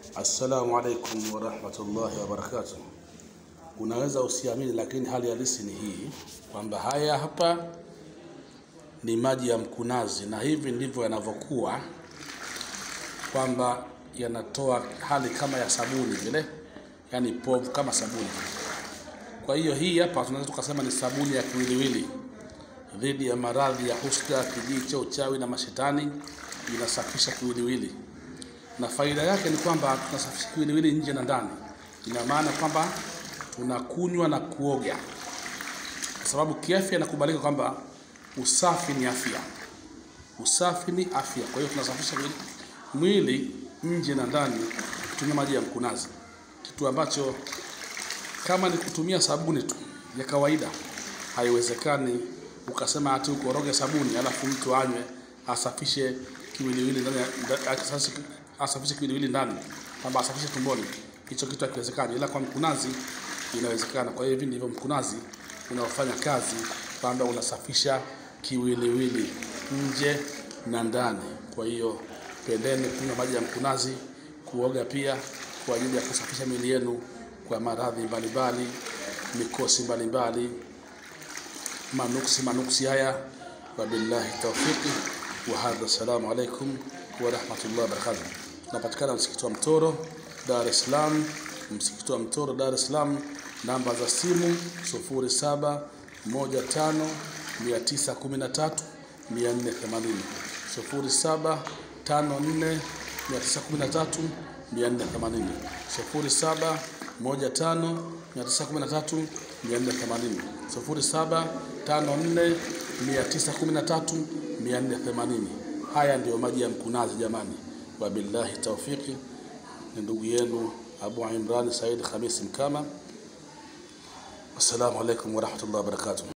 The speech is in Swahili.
Assalamu alaikum warahmatullahi wabarakatuh. Unaweza usiamini, lakini hali halisi ni hii kwamba haya hapa ni maji ya mkunazi, na hivi ndivyo yanavyokuwa, kwamba yanatoa hali kama ya sabuni vile, yani povu kama sabuni. Kwa hiyo hii hapa tunaweza tukasema ni sabuni ya kiwiliwili dhidi ya maradhi ya husda, kijicho, uchawi na mashetani. Inasafisha kiwiliwili na faida yake ni kwamba tunasafisha kiwiliwili nje na ndani. Ina maana kwamba tunakunywa na kuoga, kwa sababu kiafya inakubalika kwamba usafi ni afya, usafi ni afya. Kwa hiyo tunasafisha mwili- mwili nje na ndani kutumia maji ya mkunazi, kitu ambacho kama ni kutumia sabuni tu ya kawaida haiwezekani ukasema ati ukoroge sabuni alafu mtu anywe asafishe kiwiliwili ndani ya- nda- asafishe- asafishe kiwiliwili ndani kwamba asafishe tumboni. Hicho kitu hakiwezekani, ila kwa mkunazi inawezekana. Kwa hiyo hivi ndivyo mkunazi unaofanya kazi, kwamba unasafisha kiwiliwili nje na ndani. Kwa hiyo pendeni kunywa maji ya mkunazi, kuoga pia kwa ajili ya kusafisha miili yenu kwa maradhi mbalimbali, mikosi mbalimbali, manuksi manuksi haya. Wabillahi tawfiqi wa hadha. Assalamu alaikum wa rahmatullahi wa barakatuh. Tunapatikana msikiti wa Mtoro, Dar es Salaam. Msikiti wa Mtoro, Dar es Salaam. Namba za simu 0715 913 480 0754 913 480 0715 913 480 0754 913 480. Haya ndiyo maji ya mkunazi jamani. Wabillahi taufiki, ni ndugu yenu Abu Imran Said Khamis Mkama. Assalamu alaikum warahmatullahi wabarakatuh.